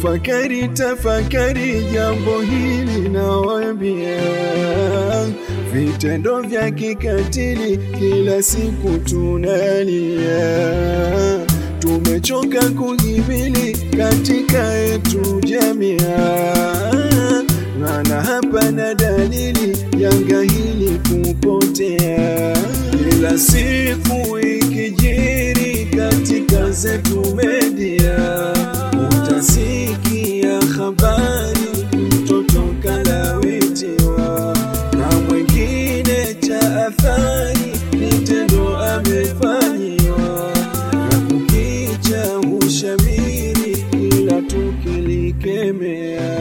Tafakari, tafakari jambo hili nawambia, vitendo vya kikatili kila siku tunalia, tumechoka kuhimili katika yetu jamia, maana hapana dalili janga hili kupotea, kila siku ikijiri katika zetu media utasikia habari mtoto kalawitiwa na mwingine cha athari kitendo amefanyiwa na kukicha hushamiri ila tukilikemea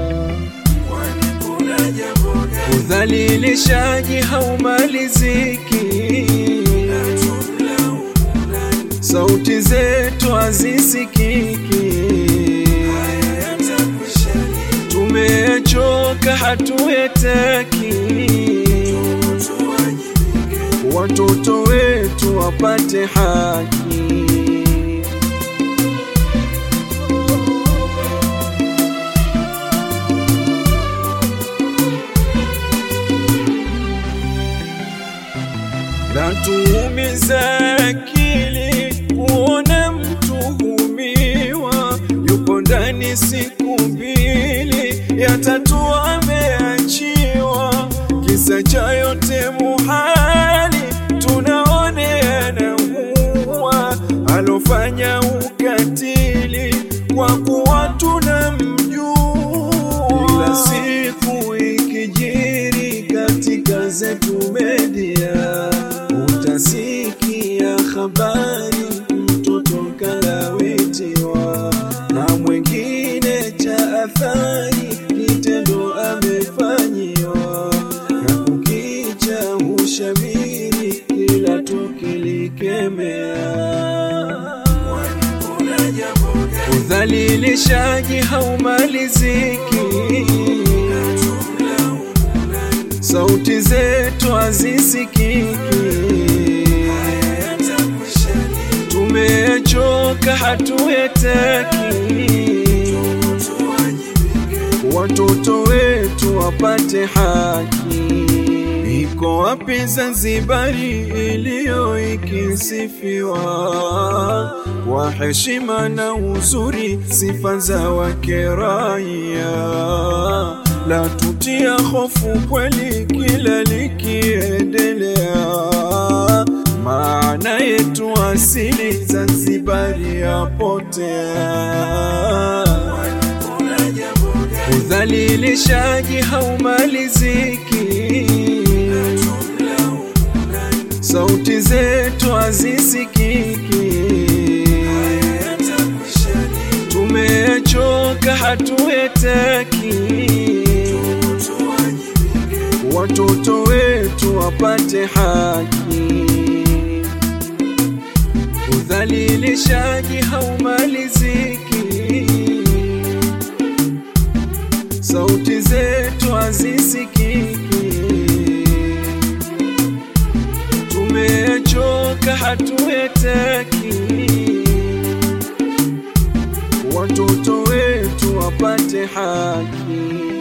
udhalilishaji haumaliziki sauti zetu hazisikiki, tumechoka hatuyetaki, watoto wetu wapate haki. Natuumiza akili kuona mtuhumiwa yupo ndani siku mbili, ya tatu ameachiwa. Kisa cha yote muhali, tunaoneana huwa alofanya ukatili kwa kuwa tunamjua. Kila siku ikijiri katika zetu media utasikia habari mtoto kalawitiwa na mwingine cha athari kitendo amefanyiwa na kukicha hushamiri kila tukilikemea udhalilishaji haumaliziki sauti zetu hazisikiki, tumechoka hatuyetaki, watoto wetu wapate haki. Iko wapi Zanzibari iliyo ikisifiwa kwa heshima na uzuri, sifa za wake raia la tutia hofu kweli kila likiendelea, maana yetu asili Zanzibari yapotea. Udhalilishaji haumaliziki, sauti zetu hazisikiki, tumechoka hatuyetaki watoto wetu wapate haki. Udhalilishaji haumaliziki, sauti zetu hazisikiki, tumechoka hatuyetaki, watoto wetu wapate haki.